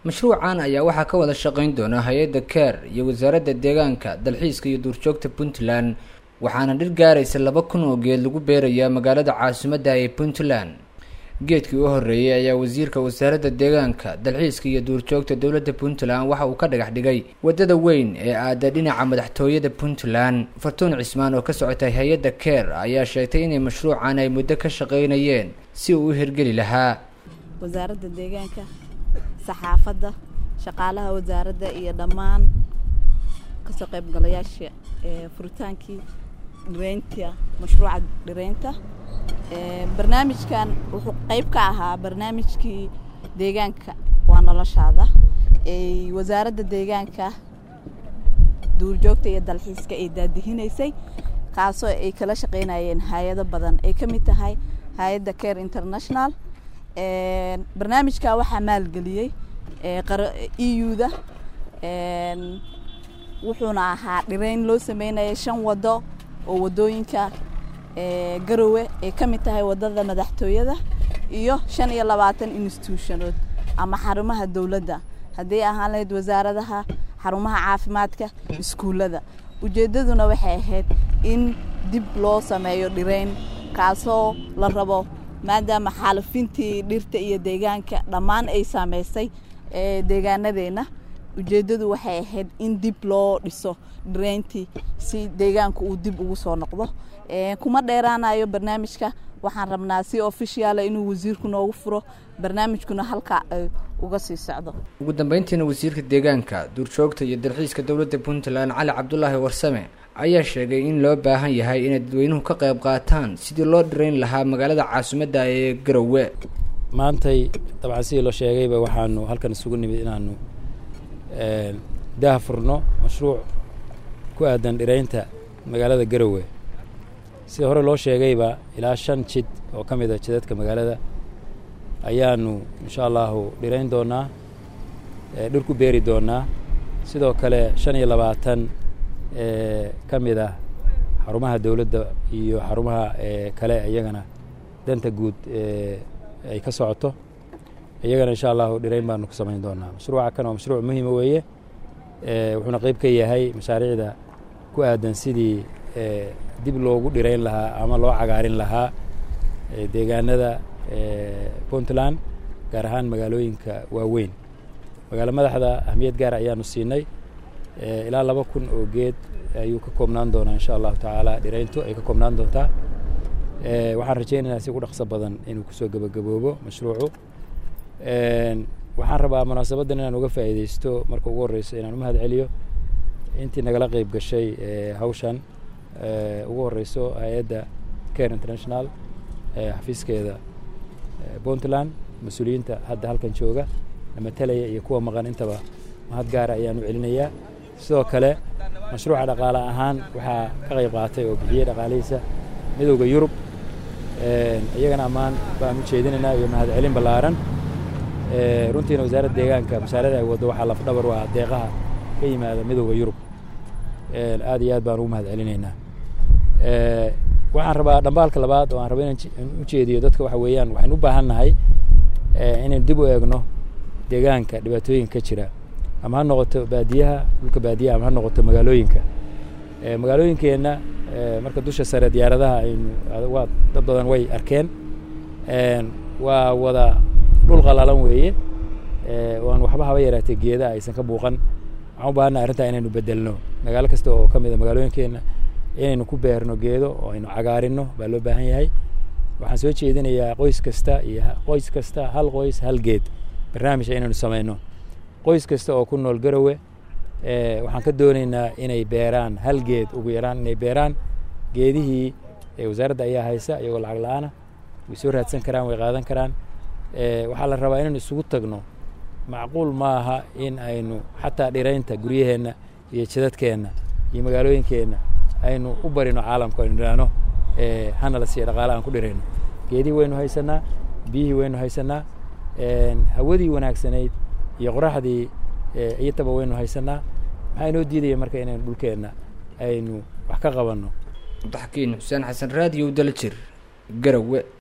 mashruucan ayaa waxaa ka wada shaqayn doona hay-adda keer iyo wasaaradda deegaanka dalxiiska iyo duurjoogta puntland waxaana dhir gaaraysa laba kun oo geed lagu beerayaa magaalada caasimadda ee puntland geedkii u horreeyey ayaa wasiirka wasaaradda deegaanka dalxiiska iyo duurjoogta dowladda puntland waxa uu ka dhagax dhigay waddada weyn ee aada dhinaca madaxtooyada puntland fartuun cismaan oo ka socotay hay-adda keer ayaa sheegtay inay mashruucan ay muddo ka shaqaynayeen si uu u hirgeli lahaa wasaaradda deegaanka saxaafadda shaqaalaha wasaaradda iyo dhammaan kasoo qaybgalayaasha ee furitaankii dhireynta mashruuca dhireynta barnaamijkan wuxuu qayb ka ahaa barnaamijkii deegaanka waa noloshaada ay wasaaradda deegaanka duurjoogta iyo dalxiiska ay daadihinaysay kaasoo ay kala shaqaynayeen hay-ado badan ay ka mid tahay hay-adda care international barnaamijka waxaa maalgeliyey eu-da wuxuuna ahaa dhireyn loo sameynaya shan wado oo wadooyinka garowe ay ka mid tahay wadada madaxtooyada iyo shan iyo labaatan institutionood ama xarumaha dowladda haddii ahaan lahayd wasaaradaha xarumaha caafimaadka iskuullada ujeeddaduna waxay ahayd in dib loo sameeyo dhireyn kaasoo la rabo maadaama xaalafintii dhirta iyo deegaanka dhammaan ay saameysay deegaanadeenna ujeeddadu waxay ahayd in dib loo dhiso dhireyntii si deegaanka uu dib ugu soo noqdo kuma dheeraanayo barnaamijka waxaan rabnaa si officiala inuu wasiirku noogu furo barnaamijkuna halkaa ay uga sii socdo ugu dambeyntiina wasiirka deegaanka duurjoogta iyo dalxiiska dowladda puntland cali cabdulaahi warsame ayaa sheegay in loo baahan yahay inay dadweynuhu ka qayb qaataan sidii loo dhirayn lahaa magaalada caasimadda ee garowe maantay dabcan sidii loo sheegayba waxaanu halkan isugu nimid inaanu daah furno mashruuc ku aadan dhiraynta magaalada garowe sida hore loo sheegayba ilaa shan jid oo ka mid a jidadka magaalada ayaanu insha allahu dhirayn doonaa dhir ku beeri doonaa sidoo kale shan iyo labaatan ka mid ah xarumaha dowladda iyo xarumaha kale iyagana danta guud ay ka socoto iyagana insha allahu dhirayn baanu ku samayn doonaa mashruuca kan waa mashruuc muhiima weeye wuxuuna qeyb ka yahay mashaariicda ku aadan sidii dib loogu dhirayn lahaa ama loo cagaarin lahaa deegaanada puntland gaar ahaan magaalooyinka waaweyn magaalo madaxda ahmiyad gaara ayaanu siinay ilaa laba kun oo geed ayuu ka koobnaan doonaa insha allahu tacaala dhirayntu ay ka koobnaan doontaa waxaan rajaynaynaa si ugu dhaqso badan inuu kusoo gebagaboobo mashruucu waxaan rabaa munaasabaddan inaan uga faa'iidaysto marka ugu horreyso inaan u mahad celiyo intii nagala qeyb gashay hawshan ugu horeyso hay-adda care international xafiiskeeda puntland mas-uuliyiinta hadda halkan jooga namatalaya iyo kuwa maqan intaba mahad gaara ayaan u celinayaa sidoo kale mashruuca dhaqaale ahaan waxaa ka qayb qaatay oo bixiyey dhaqaalihiisa midowda yurub iyagana ammaan baan u jeedinaynaa iyo mahad celin ballaaran runtiina wasaaradda deegaanka mashaarada ay waddo waxaa lafdhabar waa deeqaha ka yimaada midowda yurub aad iyo aad baan ugu mahad celinaynaa waxaan rabaa dhambaalka labaad oo aan raba inaan u jeediyo dadka waxa weeyaan waxaynu u baahan nahay inaynu dib u eegno deegaanka dhibaatooyinka ka jira ama ha noqoto baadiyaha dhulka baadiyaha ama ha noqoto magaalooyinka magaalooyinkeenna marka dusha sare diyaaradaha aynu waa dad badan way arkeen waa wada dhul qalalan weeye waan waxba haba yaraatee geedaha aysan ka buuqan waxaan u baahannaha arrintaa inaynu bedelno magaalo kasta oo ka mid a magaalooyinkeenna inaynu ku beerno geedo oo aynu cagaarinno baa loo baahan yahay waxaan soo jeedinayaa qoys kasta iyo qoys kasta hal qoys hal geed barnaamija inaynu samayno qoys kasta oo ku nool garowe waxaan ka doonaynaa inay beeraan hal geed ugu yaraan inay beeraan geedihii wasaaradda ayaa haysa iyagoo lacag la-aana way soo raadsan karaan way qaadan karaan waxaa la rabaa inaynu isugu tagno macquul maaha in aynu xataa dhiraynta guryaheenna iyo jidadkeenna iyo magaalooyinkeenna aynu u barino caalamku aynu idhaahno hana la siiya dhaqaale aan ku dhirayno geedihii waynu haysanaa biyihii waynu haysanaa hawadii wanaagsanayd iyo qoraxdii iyotaba waynu haysanaa maxaa inoo diidaya marka inaynu dhulkeenna aynu wax ka qabanno abdixakiin xuseen xasan raadiyow daljir garowe